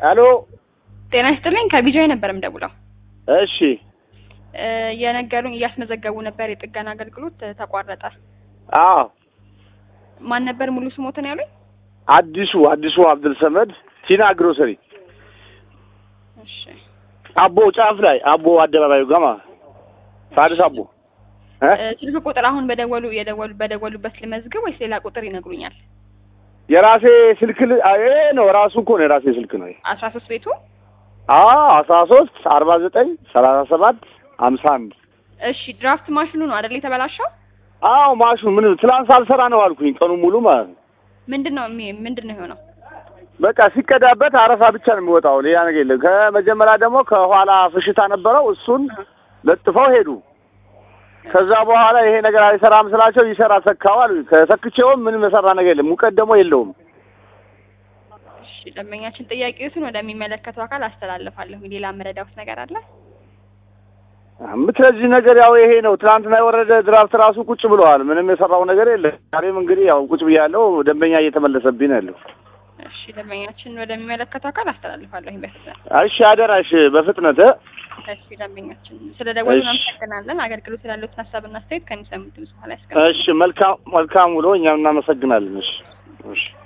አሎ ጤና ይስጥልኝ ከቢጃይ ነበር የምደውለው። እሺ እ የነገሩኝ እያስመዘገቡ ነበር የጥገና አገልግሎት እ ተቋረጠ። አዎ ማን ነበር ሙሉ ስሞትን ያሉኝ? አዲሱ አዲሱ አብዱል ሰመድ ቲና ግሮሰሪ እሺ አቦ ጫፍ ላይ አቦ አደባባዩ ጋማ ሳድስ አቦ እ እ ስልክ ቁጥር አሁን በደወሉ የደወሉ በደወሉበት ልመዝግብ ወይስ ሌላ ቁጥር ይነግሩኛል? የራሴ ስልክ ል- አ- ይሄ ነው ራሱ እኮ ነው የራሴ ስልክ ነው። ይሄ። አስራ ሶስት ቤቱ አዎ አስራ ሶስት አርባ ዘጠኝ ሰላሳ ሰባት ሀምሳ አንድ እሺ ድራፍት ማሽኑ ነው አይደል የተበላሸው? አዎ ማሹ ምን ትላንት ሳልሰራ ነው አልኩኝ ቀኑ ሙሉ ማለት ነው። ምንድን ነው የሚ- ምንድን ነው የሆነው? በቃ ሲቀዳበት አረፋ ብቻ ነው የሚወጣው፣ ሌላ ነገር የለም። ከመጀመሪያ ደግሞ ከኋላ ፍሽታ ነበረው፣ እሱን ለጥፈው ሄዱ። ከዛ በኋላ ይሄ ነገር አይሰራም ስላቸው ይሰራ ሰካው አሉኝ። ከሰክቼውም ምንም የሰራ ነገር የለም፣ ሙቀት ደግሞ የለውም። እሺ ደንበኛችን ጥያቄዎትን ወደሚመለከተው አካል አስተላልፋለሁ። ሌላ መረዳውት ነገር አለ? የምትለዚህ ነገር ያው ይሄ ነው። ትናንትና የወረደ ድራፍት ራሱ ቁጭ ብለዋል። ምንም የሰራው ነገር የለም። ዛሬም እንግዲህ ያው ቁጭ ብያለሁ። ደንበኛ እየተመለሰብኝ ነው ያለው። እሺ ደንበኛችን ወደሚመለከተው አካል አስተላልፋለሁ በፍጥነት። እሺ አደራሽ በፍጥነት እ? እሺ ደንበኛችን ስለ ደወሉ እሺ። እናመሰግናለን። አገልግሎት ስላሉትን ሀሳብና አስተያየት ከሚሰሙት ብዙ ኋላ ያስቀምጡ። እሺ መልካም መልካም ውሎ። እኛም እናመሰግናለን። እሺ እሺ